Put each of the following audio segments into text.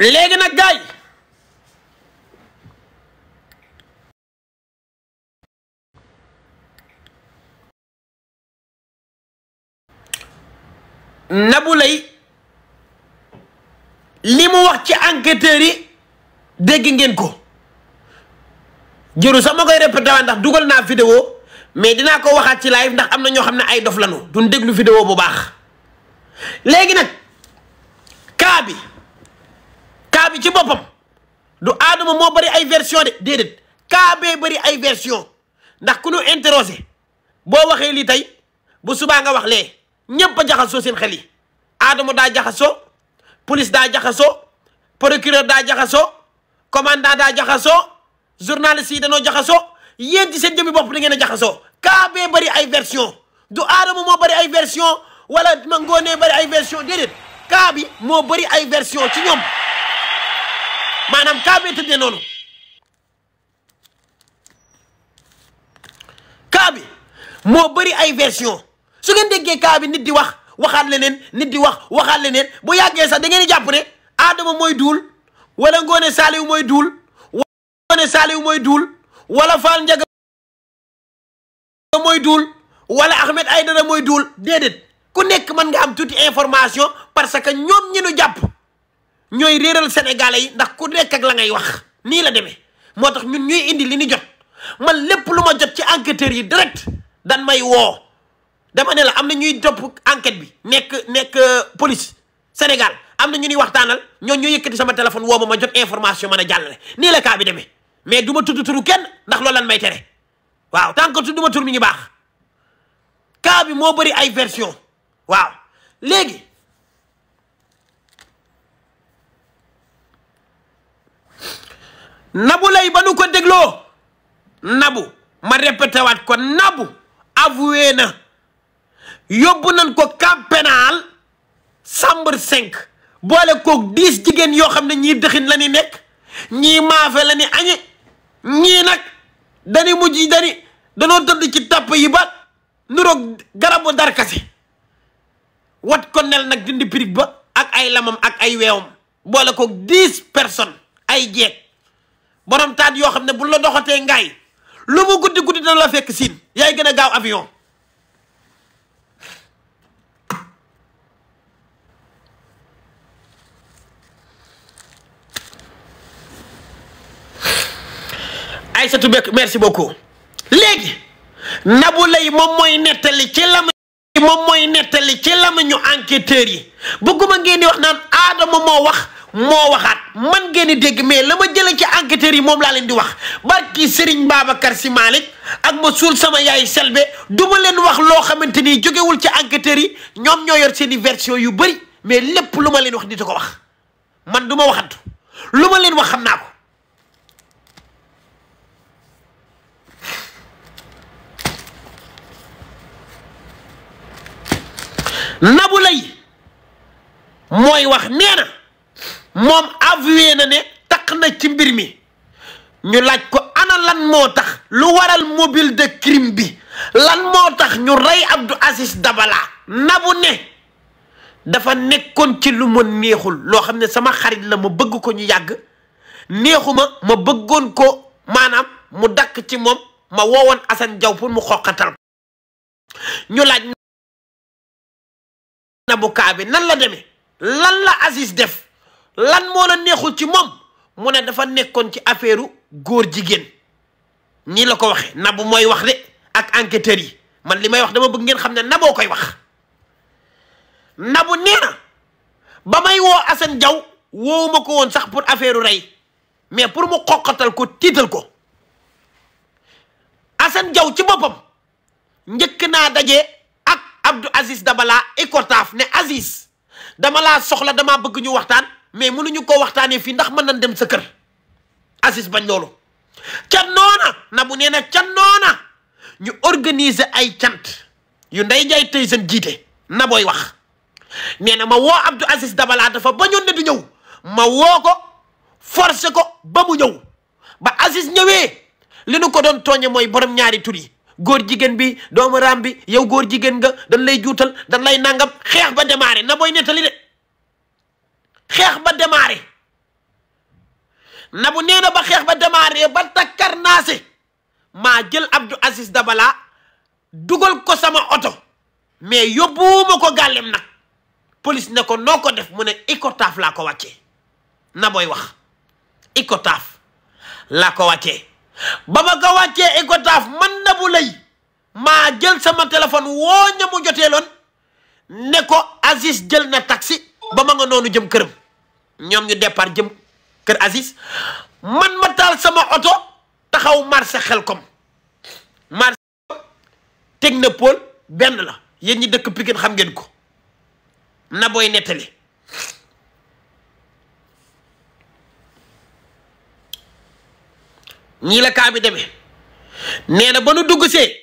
léegi nag gaay Nabou Leye li mu wax ci enquêteurs yi dégg ngeen ko jëru sax ma koy répété waat ndax dugal naa vidéo mais dinaa ko waxaat ci live ndax am na ñoo xam ne ay dof lanu duñ déglu vidéo bu baax léegi nag cas bi cas bi ci boppam du aadama moo bëri ay version de déedéet cas bee bëri ay version ndax ku ñu interrogé boo waxee lii tey bu subaa nga wax lee ñépp a jaxasoo seen xel yi aadama daa jaxasoo police daa jaxasoo procureur daa jaxasoo commandant daa jaxasoo journaliste yi dañoo jaxasoo yéen ci seen jëmmi bopp da ngeen a jaxasoo cas bee bëri ay version du aadama moo bëri ay version wala ma ngoonee bëri ay version déedéet cas bi moo bëri ay version ci ñoom maanaam cas bee tëddee noonu cas bi moo bëri ay version su ngeen déggee cas bi nit di wax waxaat leneen nit di wax waxaat leneen bu yàggee sax da ngeen di jàpp ne Adama mooy duul wala Ngoone Saliou mooy duul wala Ngoone Saliou mooy duul wala Fall Ndiaga mooy duul wala Ahmed Aïdara mooy duul déedéet ku nekk mën nga am tuuti information parce que ñoom ñi nu jàpp ñooy réeral sénégalais yi ndax ku nekk ak la ngay wax nii la demee moo tax ñun ñuy indi li ni jot man lépp lu ma jot ci enquêteurs yi direct dan may woo dama ne la am na ñuy topp enquête bi nekk nekk police Sénégal am na ñu ñuy waxtaanal ñoo ñu yëkkati sama téléphone woo ma ma jot information mën a jàllale nii la kaa bi demee mais du ma tudd turu kenn ndax loolu lan may tere waaw tant que tudd ma tur mi ngi baax kaa bi moo bëri ay version waaw léegi Nabou Leye ba nu ko dégloo Nabou ma répété waat ko Nabou avoué na yóbbu nañ ko camp pénal chambre cinq boole koog dix jigéen yoo xam ne ñii dëxin la ñu nekk ñii maafe la ñu añe ñii nag dañu mujj dañu danoo tëdd ci tàpp yi ba nuroog garabu darkase wat ko nel nag dindi pirig ba ak ay lamam ak ay weewam boole koog dix personnes ay jeeg borom taat yoo xam ne bu la doxatee ngaay lu mu guddi guddi dana la fekk siin yaay gën a gaaw avion Aïssatou Bekk merci beaucoup léegi Nabou Leye moom mooy nettali ci lama moom mooy nettali ci lamañu enquêteurs yi bëgguma ngeen di wax naan Adama moo wax moo waxaat man ngeen di dégg mais la ma jëlee ci enquêteurs yi moom laa leen di wax barki Serigne Babacar Sy Malick ak ma suul sama yaay Selbe du ma leen wax loo xamante ni jógewul ci enquêteurs yi ñoom ñoo yor seen i version yu bëri mais lépp lu ma leen wax di ko wax man du ma waxantu lu ma leen wax xam naa ko Nabou Leye mooy wax nee na moom avoué na ne taq na ci mbir mi ñu laaj ko ana lan moo tax lu waral mobile de crime bi lan moo tax ñu rey Abdou Aziz Dabala Nabou ne dafa nekkoon ci lu ma neexul loo xam ne sama xarit la ma bëgg ko ñu yàgg neexuma ma bëggoon ko maanaam mu dakk ci moom ma woowoon Assane Diaw pour mu xoqatal ñu laaj Nabou kaa bi nan la demee lan la Aziz def lan moo la neexul ci moom mu ne dafa nekkoon ci affaire góor jigéen nii la ko waxee Nabou mooy wax de ak enquêteurs yi man li may wax dama bëgg ngeen xam ne Naboo koy wax Nabou nee na ba may woo Assane Diaw woowuma ko woon sax pour affaire rey mais pour mu xoqatal ko tiital ko Assane Diaw ci boppam njëkk naa daje ak Abdou Aziz Dabala Icotaf ne Aziz dama laa soxla damaa bëgg ñu waxtaan mais mënuñu ko waxtaanee fii ndax mën nañ dem sa kër Aziz bañ loolu ca noona Nabou nee na ca noona ñu organiser ay cant yu nday jaay tey seen jiite Nabooy wax nee na ma woo Abdou Aziz Dabala dafa bañoon ne du ñëw ma woo ko forcé ko ba mu ñëw ba Aziz ñëwee li nu ko doon tooñe mooy borom ñaari tur yi góor jigéen bi doomu raam bi yow góor jigéen nga dañ lay juutal dañ lay nangam xeex ba démarré na booy nettali de xeex ba démarré Nabou nee na ba xeex ba démarré ba takkar naase maa jël Abdou Aziz Dabala dugal ko sama oto mais yóbbuwuma ko gàllem nag police ne ko noo ko def mu ne Icotaf laa ko wàccee Naboy wax Icotaf laa ko wàccee ba ma ko wàccee Icotaf man Nabou Leye maa jël sama téléphone woo ña mu joteeloon ne ko Aziz jël na taxi ba ma nga noonu jëm këram ñoom ñu départ jëm kër Aziz man ma taal sama oto taxaw marché Xelkom marché Technopole benn la yéen ñi dëkk Pikine xam ngeen ko Naboy nettali ñii la kaa bi demee nee na ba nu dugg see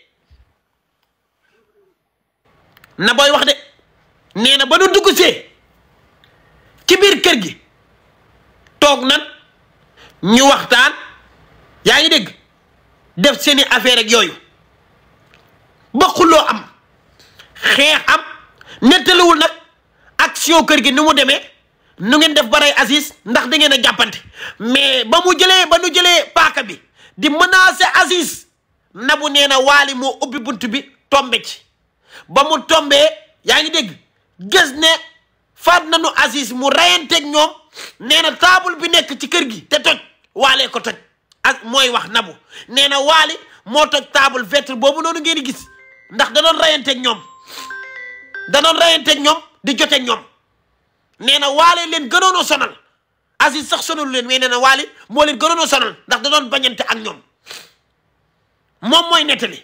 Naboy wax de nee na ba nu dugg see ci biir kër gi toog nan ñu waxtaan yaa ngi dégg def seeni affaire ak yooyu ba xulloo am xeex am nettaliwul nag action kër gi ni mu demee nu ngeen def ba rey Aziz ndax da ngeen a jàppante mais ba mu jëlee ba nu jëlee paaka bi di menacer Aziz Nabou nee na waali moo ubbi bunt bi tombe ci ba mu tombee yaa ngi dégg gis ne faat nañu Aziz mu reyanteeg ñoom nee na taabul bi nekk ci kër gi te toj waalee ko toj ak mooy wax Nabou nee na waali moo toj taabul vitre boobu noonu ngeen di gis ndax da doon reyanteeg ñoom da doon reyanteeg ñoom di joteeg ñoom nee na waale leen gënoon a sonal Aziz sax sonalu leen mais nee na waali moo leen gënoon a sonal ndax da doon bañante ak ñoom moom mooy nettali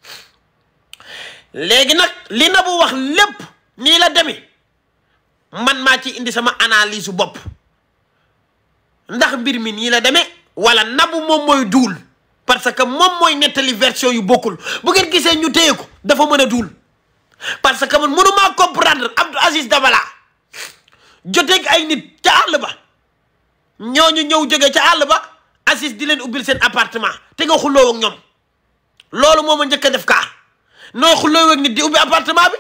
léegi nag li Nabou wax lépp nii la demee man maa ci indi sama analyse su bopp ndax mbir mi nii la demee wala Nabou moom mooy duul parce que moom mooy nettali version yu bokkul bu ngeen gisee ñu téye ko dafa mën a duul parce que man mënumaa comprendre Abdou Aziz Dabala joteeg ay nit ca àll ba ñooñu ñëw jóge ca àll ba Aziz di leen ubbil seen appartement te nga xulloo ak ñoom loolu moo ma njëkk a def kaa nooy xulloo ak nit di ubbi appartement bi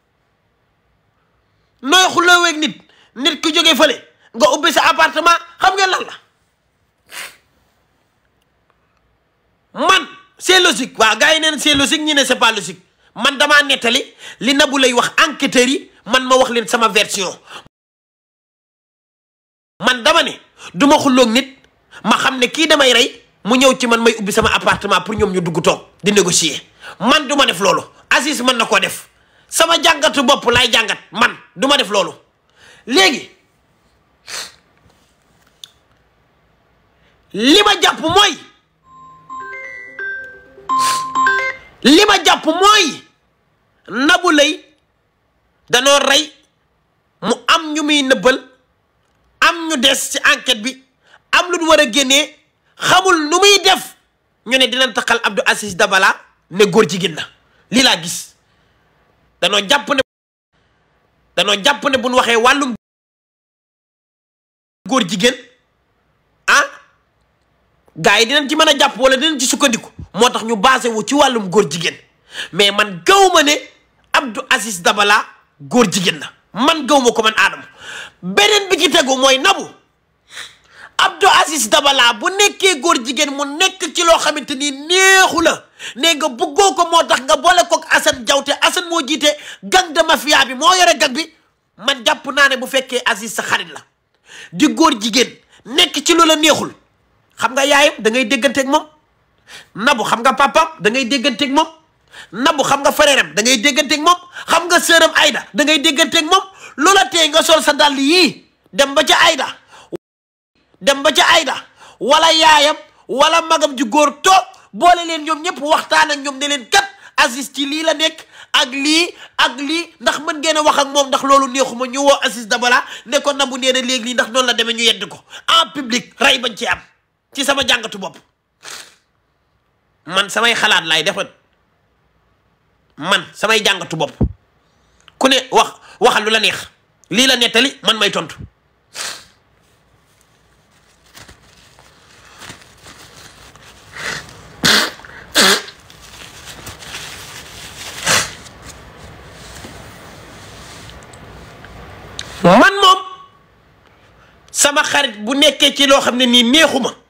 nooy xulloo ak nit nit ku jóge fële nga ubbi sa appartement xam ngeen lan la man c'est logique waaw gars yi neen c'est logique ñi ne c'est pas logique man damaa nettali li Nabou lay wax enquêteurs yi man ma wax leen sama version man dama ne du ma xulloog nit ma xam ne kii damay rey mu ñëw ci man may ubbi sama appartement pour ñoom ñu dugg toog di négocier man du ma def loolu Aziz mën na koo def sama jàngatu bopp laay jàngat man du ma def loolu léegi li ma jàpp mooy li ma jàpp mooy Nabou Leye danoo rey mu am ñu muy nëbbal am ñu des ci enquête bi am lu ñu war a génnee xamul nu muy def ñu ne dinañ taxal Abdou Aziz Dabala ne góor jigéen la lii laa gis danoo jàpp ne danoo jàpp ne bu ñu waxee wàllum góor jigéen ah gars yi dinañ ci mën a jàpp wala dinañ ci sukkandiku moo tax ñu basé wu ci wàllum góor jigéen mais man gaw ma ne Abdou Aziz Dabala góor jigéen la man gaw ma ko man Adama beneen bi ci tegu mooy Nabou Abdou Aziz Dabala bu nekkee góor jigéen mu nekk ci loo xamante ni neexu la ne nga bëggoo ko moo tax nga boole kook Assane Diaw te Assane moo jiite gang de mafia bi moo yore gang bi man jàpp naa ne bu fekkee Aziz sa xarit la di góor jigéen nekk ci lu la neexul xam nga yaayam da ngay dégganteeg moom Nabou xam nga papam da ngay dégganteeg moom Nabou xam nga frère am da ngay dégganteeg moom xam nga sœuram Aïda da ngay dégganteeg moom loola tee nga sol sa dàll yii dem ba ca Aïda dem ba ca Aïda wala yaayam wala magam ju góor toog boole leen ñoom ñëpp waxtaan ak ñoom ne leen kat Aziz ci lii la nekk ak lii ak lii ndax mën ngeen a wax ak moom ndax loolu neexuma ñu woo Aziz Dabala ne ko Nabou nee na léegi lii ndax noonu la demee ñu yedd ko en public rey bañ ci am ci sama jàngatu bopp man samay xalaat laay defal man samay jàngatu bopp ku ne wax waxal lu la neex lii la nettali man may tontu man moom sama xarit bu nekkee ci loo xam ne nii neexuma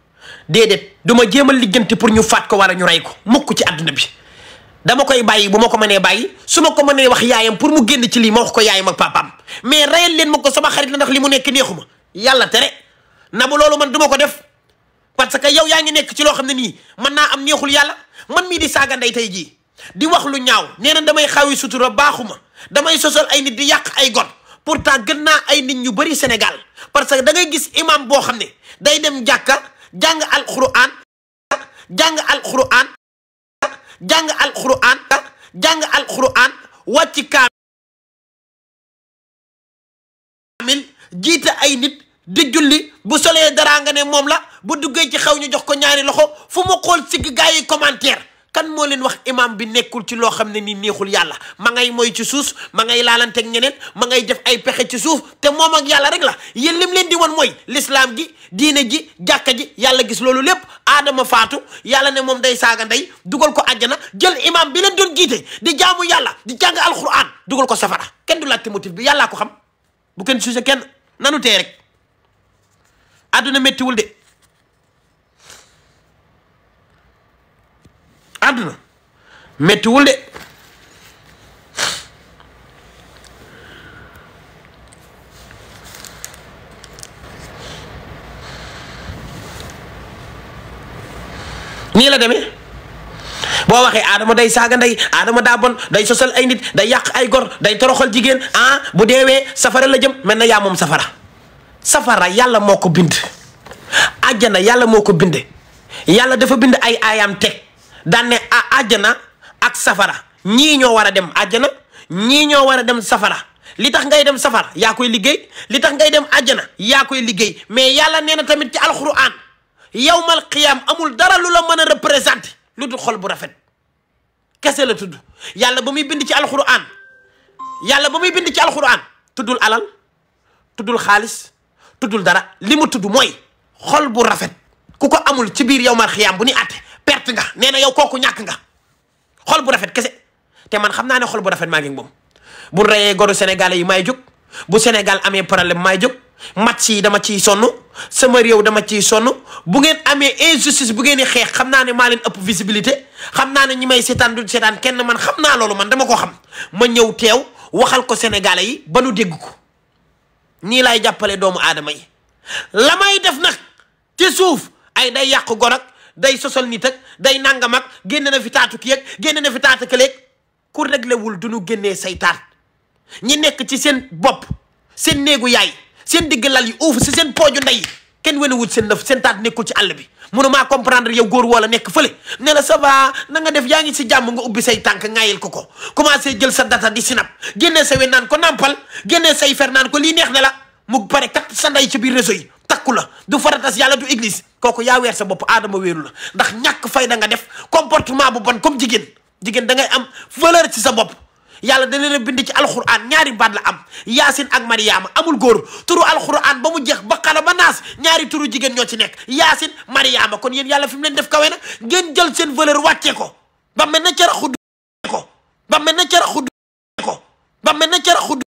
déedéet du ma jéem a lijjanti pour ñu faat ko wala ñu rey ko mukk ci àdduna bi dama koy bàyyi bu ma ko mënee bàyyi su ma ko mënee wax yaayam pour mu génn ci lii ma wax ko yaayam ak papaam mais reyal leen ma ko sama xarit la ndax li mu nekk neexuma yàlla tere na bu loolu man du ma ko def parce que yow yaa ngi nekk ci loo xam ne nii mën naa am neexul yàlla man mii di saaga ndey tey jii di wax lu ñaaw nee na damay xawi sutura baaxuma damay sosal ay nit di yàq ay gon pourtant gën naa ay nit ñu bëri Sénégal parce que da ngay gis imam boo xam ne day dem jàkka jàng alquran jàng alquran jàng alquran jàng alquran wàcc kaamil jiite ay nit di julli bu solee dara nga ne moom la bu duggee ci xew ñu jox ko ñaari loxo fu mu xool sigg gaa yi commentaire kan moo leen wax imam bi nekkul ci loo xam ne ni neexul yàlla ma ngay moy ci suuf ma ngay laalanteeg ñeneen ma ngay def ay pexe ci suuf te moom ak yàlla rek la yéen lim leen di wan mooy l'islam gi diine ji jàkka ji yàlla gis loolu lépp aadama faatu yàlla ne moom day saaga ndey dugal ko àjjana jël imam bi leen doon jiite di jaamu yàlla di jàng alquran dugal ko safara kenn du laajte motif bi yàllaa ko xam bu kenn suuse kenn nanu tee rek àdduna méttiwul de àdduna méttiwul de nii la demee boo waxee Adama day saaga ndey Adama daa bon day sosal ay nit day yàq ay gor day toroxal jigéen ah bu deewee safara la jëm mel na yaa moom safara safara yàlla moo ko bind àjjana yàlla moo ko binde yàlla dafa bind ay aayam teg daan ne a àjjana ak safara ñii ñoo war a dem àjjana ñii ñoo war a dem safara li tax ngay dem safara yaa koy liggéey li tax ngay dem àjjana yaa koy liggéey mais yàlla nee na tamit ci alxuraan yawmal qiyaam amul dara lu la mën a représenté lu dul xol bu rafet kese la tudd yàlla ba muy bind ci alxuraan yàlla ba muy bind ci alxuraan tuddul alal tuddul xaalis tuddul dara li mu tudd mooy xol bu rafet ku ko amul ci biir yawmal qiyaam bu ni àtte perte nga nee na yow kooku ñàkk nga xol bu rafet kese te man xam naa ne xol bu rafet maa ngi moom bu reyee goru sénégalais yi maay jóg bu Sénégal amee problème maay jóg match yi dama ciy sonn sama réew dama ciy sonn bu ngeen amee injustice bu ngeen di xeex xam naa ne maa leen ëpp visibilité xam naa ne ñi may seetaan du seetaan kenn man xam naa loolu man dama ko xam ma ñëw teew waxal ko sénégalais yi ba nu dégg ko nii laay jàppale doomu aadama yi la may def nag ci suuf ay day yàq gor ak day sosal nit ak day nangam ak génne na fi taatu ki ak génne na fi taatu këleeg ku réglé wul du ñu génnee say taat ñi nekk ci seen bopp seen néegu yaay seen digg lal yi uuf si seen pooju ndey kenn wane wut seen lëf seen taat nekkul ci àll bi mënumaa comprendre yow góor wala nekk fële ne la ça va na nga def yaa ngi si jàmm nga ubbi say tànk ŋaayil ko ko commencé jël sa data di sinap génnee sa we naan ko nampal génnee say fer naan ko lii neex na la mu pare kat sa ndey ci biir réseau yi takku la du faratas yàlla du église kooku yaa weer sa bopp aadama wéeru la ndax ñàkk fayda nga def comportement bu bon comme jigéen jigéen da ngay am valeur ci sa bopp yàlla da leen a bind ci alxuraan ñaari baat la am yaasin ak mariama amul góor turu alxuraan ba mu jeex ba xala ba naas ñaari turu jigéen ñoo ci nekk yaasin mariama kon yéen yàlla fi mu leen def kawe na ngeen jël seen valeur wàccee ko ba mel na cara xudd ko ba mel na cara xudd ko ba mel na cara xudd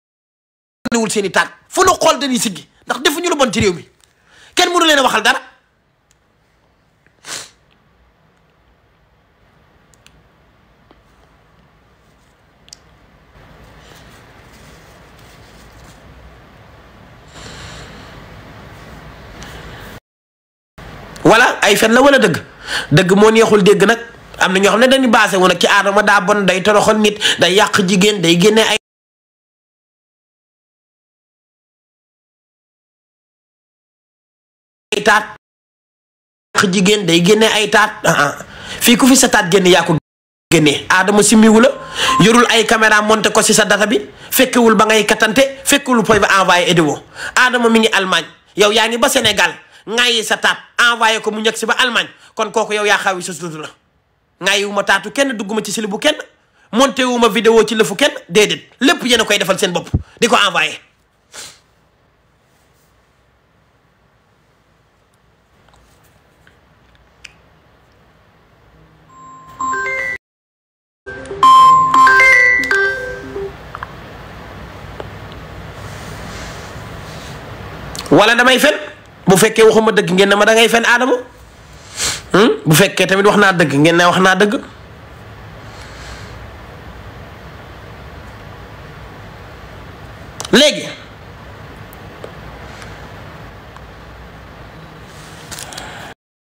wul seen i taat fu nu xool dañuy siggi ndax defuñu lu bon ci réew mi kenn mënu leen a waxal dara wala ay fen la wala dëgg dëgg moo neexul dégg nag am na ñoo xam ne dañuy baase woon nag ci aadama daa bon day toroxal nit day yàq jigéen day génne ay taat yàq jigéen day génne ay taat fii ku fi sa taat génne yaa ko génne aadama simmiwu la yorul ay caméra monté ko si sa data bi fekkewul ba ngay katante fekkewul poy ba envoyé édéo aadama mi ngi Allemagne yow yaa ngi ba Sénégal ŋaayi sa taat envoyé ko mu ñëg si ba Allemagne kon kooku yow yaa xawi sa suutu la ŋaayi wu ma taatu kenn dugguma ci sili bu kenn monté wu ma vidéo ci lëfu kenn déedéet lépp yéen a koy defal seen bopp di ko envoyé wala damay fen bu fekkee waxuma dëgg ngeen ne ma da ngay fen aadama bu fekkee tamit wax naa dëgg ngeen ne wax naa dëgg léegi